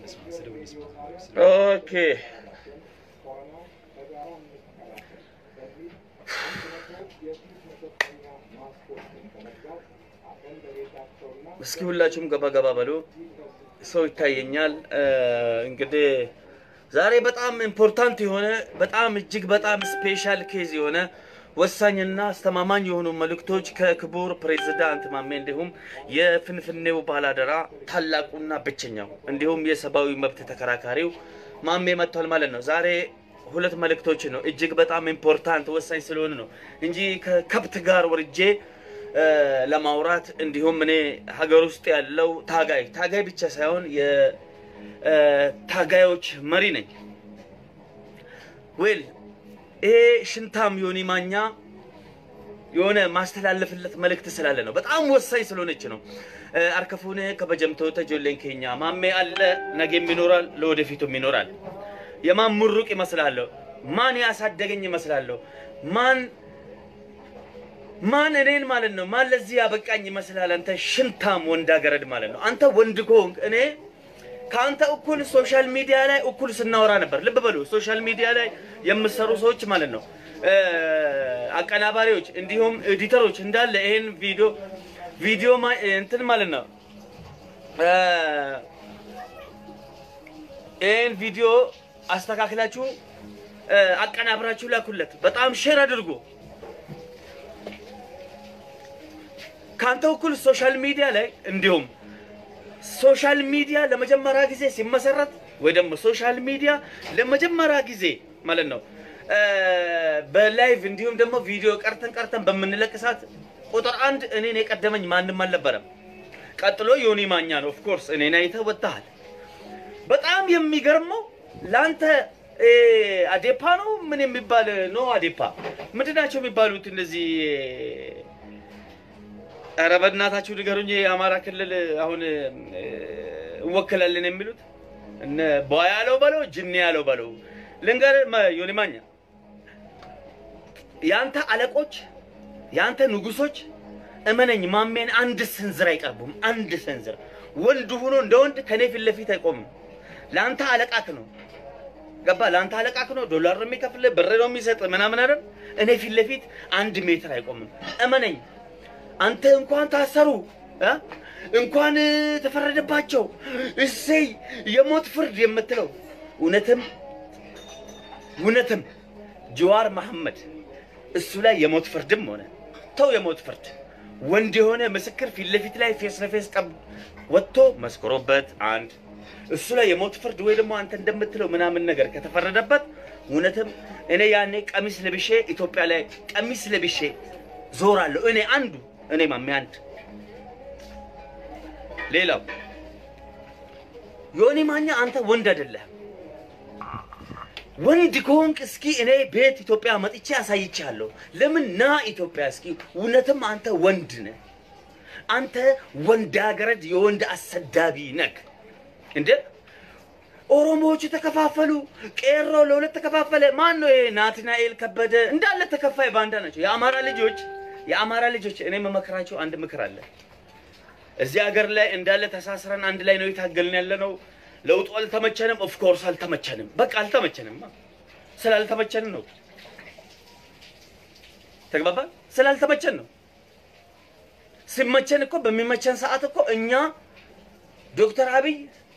እንስማ፣ ስድቡን እንስማ። ኦኬ እስኪ ሁላችሁም ገባ ገባ በሉ። ሰው ይታየኛል። እንግዲህ ዛሬ በጣም ኢምፖርታንት የሆነ በጣም እጅግ በጣም ስፔሻል ኬዝ የሆነ ወሳኝና አስተማማኝ የሆኑ መልእክቶች ከክቡር ፕሬዝዳንት ማሜ እንዲሁም የፍንፍኔው ባላደራ ታላቁና ብቸኛው እንዲሁም የሰብአዊ መብት ተከራካሪው ማሜ መጥቷል ማለት ነው። ዛሬ ሁለት መልእክቶች ነው እጅግ በጣም ኢምፖርታንት ወሳኝ ስለሆነ ነው እንጂ ከከብት ጋር ወርጄ እ፣ ለማውራት እንዲሁም እኔ ሀገር ውስጥ ያለው ታጋይ ታጋይ ብቻ ሳይሆን የታጋዮች መሪ ነኝ። ዌል ይሄ ሽንታም ዮኒ ማኛ የሆነ ማስተላለፍለት መልእክት ስላለ ነው። በጣም ወሳኝ ስለሆነች ነው። እ፣ አርከፉኔ ከበጀምቶ ተጆሌን ኬኛ ማሜ አለ ነገም ይኖራል፣ ለወደፊቱም ይኖራል። የማን ሙሩቅ ይመስላለሁ? ማን ያሳደገኝ ይመስላለሁ? ማን ማን እኔን ማለት ነው ማን ለዚህ ያበቃኝ ይመስላል? አንተ ሽንታም ወንድ አገረድ ማለት ነው። አንተ ወንድ ከሆንክ እኔ ከአንተ እኩል ሶሻል ሚዲያ ላይ እኩል ስናወራ ነበር። ልብ በሉ፣ ሶሻል ሚዲያ ላይ የምሰሩ ሰዎች ማለት ነው እ፣ አቀናባሪዎች፣ እንዲሁም ኤዲተሮች እንዳለ ይሄን ቪዲዮ ቪዲዮ ማ- እንትን ማለት ነው እ፣ ይሄን ቪዲዮ አስተካክላችሁ እ፣ አቀናብራችሁ ላኩለት። በጣም ሼር አድርጉ። ከአንተ እኩል ሶሻል ሚዲያ ላይ እንዲሁም ሶሻል ሚዲያ ለመጀመሪያ ጊዜ ሲመሰረት ወይ ደግሞ ሶሻል ሚዲያ ለመጀመሪያ ጊዜ ማለት ነው እ፣ በላይቭ እንዲሁም ደግሞ ቪዲዮ ቀርተን ቀርተን በምንለቅ ሰዓት ቁጥር አንድ እኔን የቀደመኝ ማንም አልነበረም። ቀጥሎ ዮኒ ማኛ ነው። ኦፍኮርስ እኔን አይተህ ወጥተሃል። በጣም የሚገርመው ለአንተ እ፣ አዴፓ ነው ምን የሚባል ነው አዴፓ ምንድን ናቸው የሚባሉት እነዚህ ኧረ በእናታችሁ ንገሩኝ። የአማራ ክልል አሁን እ፣ እንወክላለን የሚሉት እነ ቧ ያለው በለው ጅኒ ያለው በለው ልንገርህ መ- ዮኒ ማኛ የአንተ አለቆች የአንተ ንጉሶች እመነኝ ማሜን አንድ ስንዝር አይቀርቡም። አንድ ስንዝር ወንድ ሆኖ እንደ ወንድ ከኔ ፊት ለፊት አይቆምም። ለአንተ አለቃክ ነው ገባ? ለአንተ አለቃክ ነው። ዶላር ነው የሚከፍል ብር ነው የሚሰጥ ምናምን አይደል? እኔ ፊት ለፊት አንድ ሜትር አይቆምም። እመነኝ አንተ እንኳን ታሰሩ እ? እንኳን ተፈረደባቸው እሰይ የሞት ፍርድ የምትለው እውነትም እውነትም ጀዋር መሐመድ እሱ ላይ የሞት ፍርድም ሆነ ተው የሞት ፍርድ ወንድ የሆነ ምስክር ፊት ለፊት ላይ ፌስ ለፌስ ቀብ ወጥቶ መስክሮበት አንድ እሱ ላይ የሞት ፍርድ ወይ ደግሞ አንተ እንደምትለው ምናምን ነገር ከተፈረደበት እውነትም እኔ ያኔ ቀሚስ ለብሼ ኢትዮጵያ ላይ ቀሚስ ለብሼ ዞራለሁ። እኔ አንዱ እኔ ማሜ አንድ ሌላው ዮኒ ማኛ አንተ ወንድ አይደለህም። ወንድ ከሆንክ እስኪ እኔ ቤት ኢትዮጵያ መጥቼ አሳይቻለሁ። ለምን ና ኢትዮጵያ እስኪ እውነትም አንተ ወንድ ነህ። አንተ ወንድ አገረድ የወንድ አሰዳቢ ነክ እንደ ኦሮሞዎቹ ተከፋፈሉ፣ ቄሮ ለሁለት ተከፋፈለ። ማን ነው ይሄ? ናትናኤል ከበደ እንዳለ ተከፋይ ባንዳ ናቸው። የአማራ ልጆች የአማራ ልጆች እኔ መመክራቸው አንድ ምክር አለ። እዚህ ሀገር ላይ እንዳለ ተሳስረን አንድ ላይ ነው የታገልን ያለ ነው። ለውጡ አልተመቸንም። ኦፍኮርስ አልተመቸንም። በቃ አልተመቸንም። ስላልተመቸን ነው። ተግባባ። ስላልተመቸን ነው። ሲመቸን እኮ በሚመቸን ሰዓት እኮ እኛ ዶክተር አብይ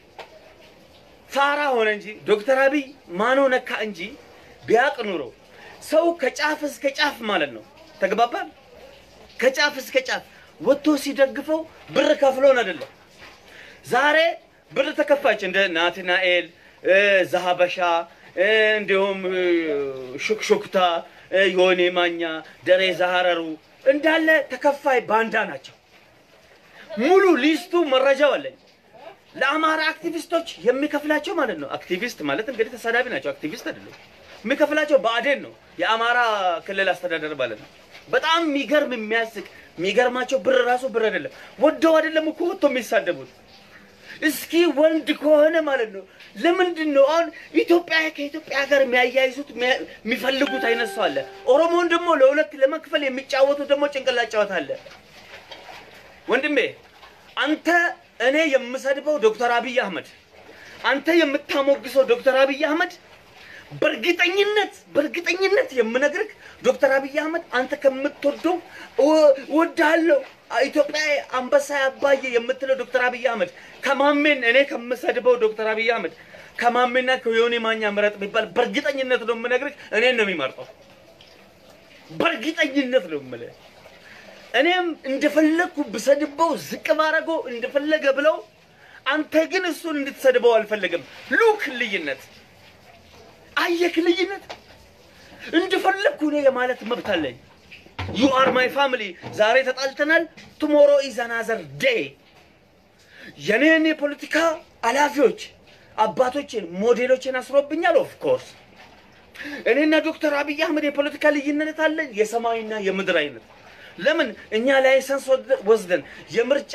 ፋራ ሆነ እንጂ ዶክተር አብይ ማኖ ነካ እንጂ ቢያቅ ኑሮ ሰው ከጫፍ እስከ ጫፍ ማለት ነው። ተግባባል። ከጫፍ እስከ ጫፍ ወጥቶ ሲደግፈው ብር ከፍሎን አይደለም። ዛሬ ብር ተከፋች እንደ ናትናኤል እ፣ ዛሀበሻ እ፣ እንዲሁም እ፣ ሹክሹክታ እ፣ ዮኒ ማኛ፣ ደሬ ዛሀረሩ እንዳለ ተከፋይ ባንዳ ናቸው። ሙሉ ሊስቱ መረጃው አለኝ። ለአማራ አክቲቪስቶች የሚከፍላቸው ማለት ነው። አክቲቪስት ማለት እንግዲህ ተሳዳቢ ናቸው። አክቲቪስት አይደለም። የሚከፍላቸው ብአዴን ነው፣ የአማራ ክልል አስተዳደር ማለት ነው። በጣም የሚገርም የሚያስቅ የሚገርማቸው ብር ራሱ ብር አይደለም፣ ወደው አይደለም እኮ ወጥቶ የሚሳደቡት። እስኪ ወንድ ከሆነ ማለት ነው ለምንድን ነው አሁን ኢትዮጵያ ከኢትዮጵያ ጋር የሚያያይዙት የሚያ- የሚፈልጉት አይነት ሰው አለ። ኦሮሞን ደግሞ ለሁለት ለመክፈል የሚጫወቱት ደግሞ ጭንቅላት ጨዋታ አለ። ወንድሜ አንተ እኔ የምሰድበው ዶክተር አብይ አህመድ አንተ የምታሞግሰው ዶክተር አብይ አህመድ በእርግጠኝነት በእርግጠኝነት የምነግርህ ዶክተር አብይ አህመድ አንተ ከምትወደው እወድሃለሁ ኢትዮጵያ አንበሳ አባዬ የምትለው ዶክተር አብይ አህመድ ከማሜን እኔ ከምሰድበው ዶክተር አብይ አህመድ ከማሜና ከዮኒ ማኛ ምረጥ ቢባል በእርግጠኝነት ነው የምነግርህ እኔን ነው የሚመርጠው። በእርግጠኝነት ነው የምልህ። እኔም እንደፈለግኩ ብሰድበው ዝቅ ባረገው እንደፈለገ ብለው፣ አንተ ግን እሱን እንድትሰድበው አልፈለግም። ሉክ ልዩነት አየክ ልዩነት እንደፈለግኩ እኔ የማለት መብት አለኝ። ዩ አር ማይ ፋሚሊ። ዛሬ ተጣልተናል፣ ቱሞሮ ኢዝ አናዘር ዴይ። የኔን የፖለቲካ ኃላፊዎች አባቶችን ሞዴሎችን አስሮብኛል። ኦፍ ኮርስ እኔና ዶክተር አብይ አህመድ የፖለቲካ ልዩነት አለን፣ የሰማይና የምድር አይነት። ለምን እኛ ላይሰንስ ወስደን የምርጫ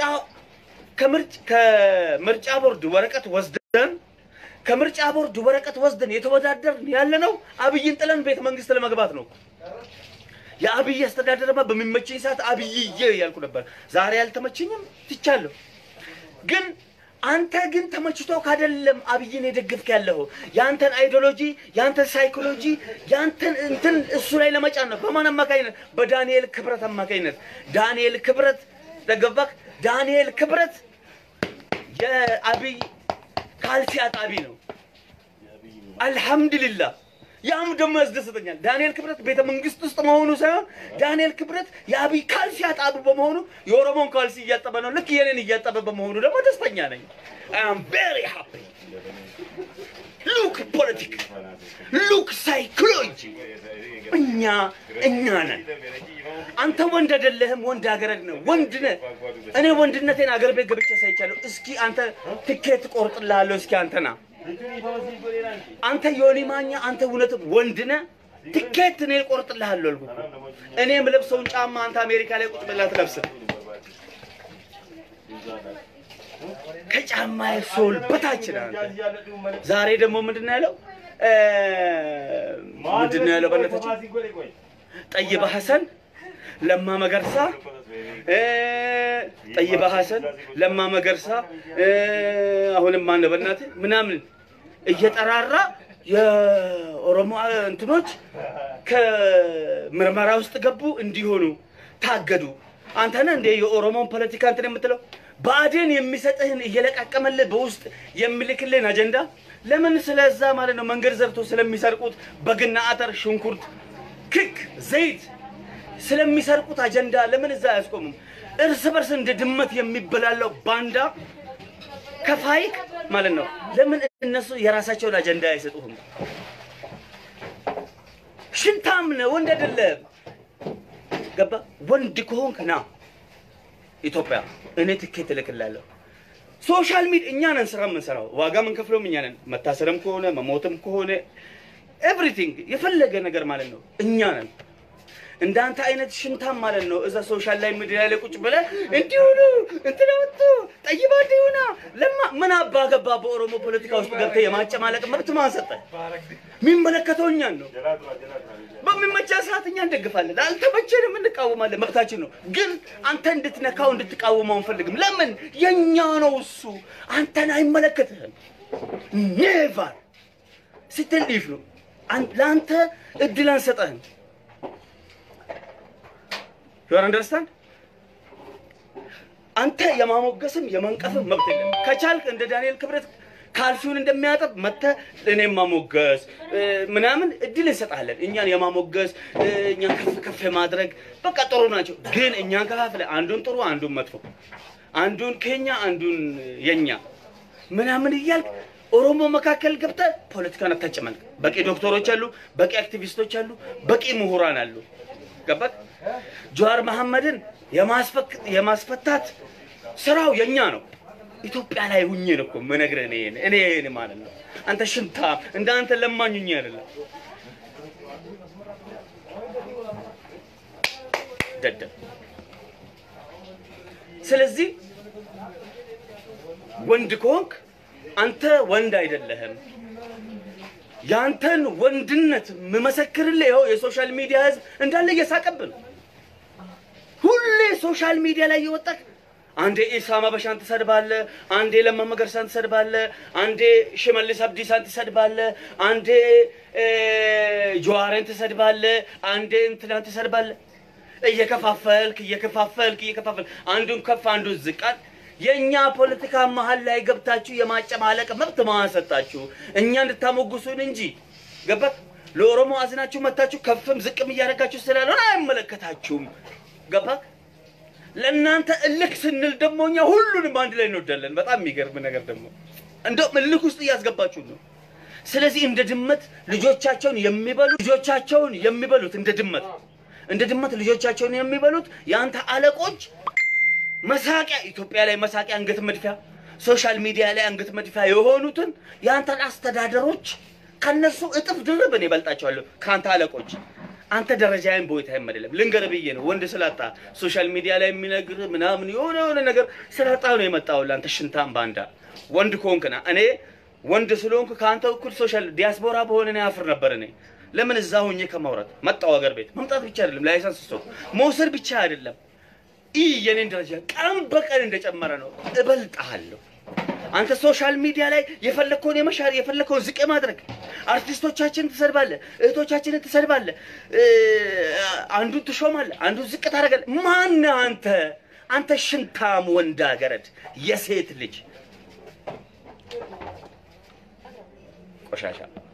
ከምርጫ ቦርድ ወረቀት ወስደን ከምርጫ ቦርድ ወረቀት ወስደን የተወዳደርን ያለ ነው አብይን ጥለን ቤተ መንግስት ለመግባት ነው። የአብይ አስተዳደርማ በሚመቸኝ ሰዓት አብይዬ ያልኩ ነበር። ዛሬ አልተመቸኝም፣ ትቻለሁ። ግን አንተ ግን ተመችቶ ካደለም አብይን የደግፍክ ያለኸው የአንተን አይዲዮሎጂ የአንተን ሳይኮሎጂ የአንተን እንትን እሱ ላይ ለመጫን ነው። በማን አማካኝነት? በዳንኤል ክብረት አማካኝነት። ዳንኤል ክብረት ተገባክ? ዳንኤል ክብረት የአብይ ካልሲ አጣቢ ነው። አልሐምዱሊላህ ያም ደግሞ ያስደስተኛል። ዳንኤል ክብረት ቤተ መንግስት ውስጥ መሆኑ ሳይሆን ዳንኤል ክብረት የአብይ ካልሲ አጣቢ በመሆኑ የኦሮሞን ካልሲ እያጠበ ነው። ልክ የኔን እያጠበ በመሆኑ ደግሞ ደስተኛ ነኝ። አይ አም ቬሪ ሃፒ ሉክ ፖለቲክ ሉክ ሳይኮሎጂ እኛ እኛ ነን። አንተ ወንድ አይደለህም፣ ወንድ አገረድ ነው። ወንድ ነህ። እኔ ወንድነቴን አገር ቤት ገብቼ ሳይቻለሁ። እስኪ አንተ ትኬት ቆርጥልሃለሁ። እስኪ አንተ ና አንተ ዮኒ ማኛ አንተ እውነትም ወንድ ነህ። ትኬት እኔ ቆርጥልሃለሁ አልኩህ። እኔ የምለብሰውን ጫማ አንተ አሜሪካ ላይ ቁጭ ብለህ አትለብስም። ከጫማ ሶል በታች ነህ አንተ። ዛሬ ደግሞ ምንድን ነው ያለው? ምንድን ነው ያለው? በእናታችን ጠይባ ሐሰን ለማ መገርሳ ጠይባ ሐሰን ለማ መገርሳ አሁንም ማን ነው በእናትህ ምናምን እየጠራራ የኦሮሞ እንትኖች ከምርመራ ውስጥ ገቡ እንዲሆኑ ታገዱ። አንተ ነህ እንደ የኦሮሞን ፖለቲካ እንትን የምትለው ብአዴን የሚሰጥህን እየለቃቀመልህ በውስጥ የሚልክልህን አጀንዳ ለምን ስለዛ ማለት ነው መንገድ ዘርቶ ስለሚሰርቁት በግና አተር፣ ሽንኩርት፣ ክክ፣ ዘይት ስለሚሰርቁት አጀንዳ ለምን እዛ አያስቆሙም? እርስ በርስ እንደ ድመት የሚበላለው ባንዳ ከፋይክ ማለት ነው። ለምን እነሱ የራሳቸውን አጀንዳ አይሰጡህም? ሽንታም ነህ፣ ወንድ አይደለም። ገባ? ወንድ ከሆንክ ና ኢትዮጵያ፣ እኔ ትኬት እልክላለሁ። ሶሻል ሚዲያ እኛ ነን ስራ የምንሰራው፣ ዋጋ የምንከፍለውም እኛ ነን። መታሰርም ከሆነ መሞትም ከሆነ ኤቭሪቲንግ የፈለገ ነገር ማለት ነው እኛ ነን። እንዳንተ አይነት ሽንታም ማለት ነው እዛ ሶሻል ላይ ሚዲያ ላይ ቁጭ ብለህ እንዲሁ ነው እንትን ወጥቶ ጠይባ እንዲሁና ለማ ምን አባ ገባ በኦሮሞ ፖለቲካ ውስጥ ገብተህ የማጨማለቅ መብት ማን ሰጠህ? የሚመለከተው እኛን ነው። በሚመቻ ሰዓት እኛ እንደግፋለን፣ አልተመቸንም እንቃወማለን፣ መብታችን ነው። ግን አንተ እንድትነካው እንድትቃወመው አንፈልግም። ለምን የኛ ነው እሱ፣ አንተን አይመለከትህም። ኔቫር ስትል ሊፍ ነው ለአንተ እድል አንሰጠህም። ዩ አንደርስታንድ አንተ የማሞገስም የመንቀፍም መብት የለም። ከቻልክ እንደ ዳንኤል ክብረት ካልሲውን እንደሚያጠብ መጥተህ እኔም ማሞገስ ምናምን እድል እንሰጣለን። እኛን የማሞገስ እኛን ከፍ ከፍ የማድረግ በቃ ጥሩ ናቸው። ግን እኛን ከፋፍለ አንዱን ጥሩ አንዱን መጥፎ፣ አንዱን ከኛ አንዱን የኛ ምናምን እያልክ ኦሮሞ መካከል ገብተህ ፖለቲካን አታጨማልቅ። በቂ ዶክተሮች አሉ፣ በቂ አክቲቪስቶች አሉ፣ በቂ ምሁራን አሉ። ገባት ጀዋር መሐመድን የማስፈታት ስራው የኛ ነው። ኢትዮጵያ ላይ ሁኜ ነው እኮ የምነግርህ እኔ እኔ እኔ ማለት ነው። አንተ ሽንታ እንደ አንተ ለማኝ ሁኜ አይደለም ደደብ። ስለዚህ ወንድ ከሆንክ አንተ ወንድ አይደለህም። ያንተን ወንድነት የምመሰክርልህ ይኸው የሶሻል ሚዲያ ህዝብ እንዳለ እየሳቀብን ሁሌ ሶሻል ሚዲያ ላይ የወጣህ አንዴ ኢሳማ በሻን ትሰድባለህ፣ አንዴ ለማ መገርሳን ትሰድባለህ፣ አንዴ ሽመልስ አብዲሳን ትሰድባለህ፣ አንዴ እ፣ ጀዋርን ትሰድባለህ፣ አንዴ እንትናን ትሰድባለህ። እየከፋፈልክ እየከፋፈልክ እየከፋፈልክ አንዱን ከፍ አንዱን ዝቃል። የእኛ ፖለቲካ መሀል ላይ ገብታችሁ የማጨማለቅ መብት ማሰጣችሁ እኛ እንድታሞግሱን እንጂ ገባት ለኦሮሞ አዝናችሁ መታችሁ ከፍም ዝቅም እያደረጋችሁ ስላልሆነ አይመለከታችሁም። ገባት ለእናንተ እልክ ስንል ደግሞ እኛ ሁሉንም አንድ ላይ እንወዳለን። በጣም የሚገርም ነገር ደግሞ እንደውም እልክ ውስጥ እያስገባችሁ ነው። ስለዚህ እንደ ድመት ልጆቻቸውን የሚበሉ ልጆቻቸውን የሚበሉት እንደ ድመት እንደ ድመት ልጆቻቸውን የሚበሉት የአንተ አለቆች መሳቂያ ኢትዮጵያ ላይ መሳቂያ አንገት መድፊያ ሶሻል ሚዲያ ላይ አንገት መድፊያ የሆኑትን የአንተን አስተዳደሮች ከነሱ እጥፍ ድርብ እኔ እበልጣቸዋለሁ ከአንተ አለቆች። አንተ ደረጃዬን ቦይታዬም አይደለም ልንገር ብዬ ነው። ወንድ ስላጣ ሶሻል ሚዲያ ላይ የሚነግር ምናምን የሆነ የሆነ ነገር ስላጣ ነው የመጣው። አንተ ሽንታም ባንዳ ወንድ ከሆንክና እኔ ወንድ ስለሆንኩ ከአንተ እኩል ሶሻል ዲያስፖራ በሆነ እኔ አፍር ነበር። እኔ ለምን እዛ ሆኜ ከማውራት መጣው ሀገር ቤት መምጣት ብቻ አይደለም ላይሰንስ ስቶ መውሰድ ብቻ አይደለም ይህ የኔን ደረጃ ቀን በቀን እንደጨመረ ነው። እበልጥሃለሁ። አንተ ሶሻል ሚዲያ ላይ የፈለግከውን የመሻር የፈለግከውን ዝቅ ማድረግ አርቲስቶቻችንን ትሰድባለህ፣ እህቶቻችንን ትሰድባለህ፣ እ፣ አንዱን ትሾማለህ፣ አንዱን ዝቅ ታደርጋለህ። ማነህ አንተ? አንተ ሽንታም ወንዳ ገረድ የሴት ልጅ ቆሻሻ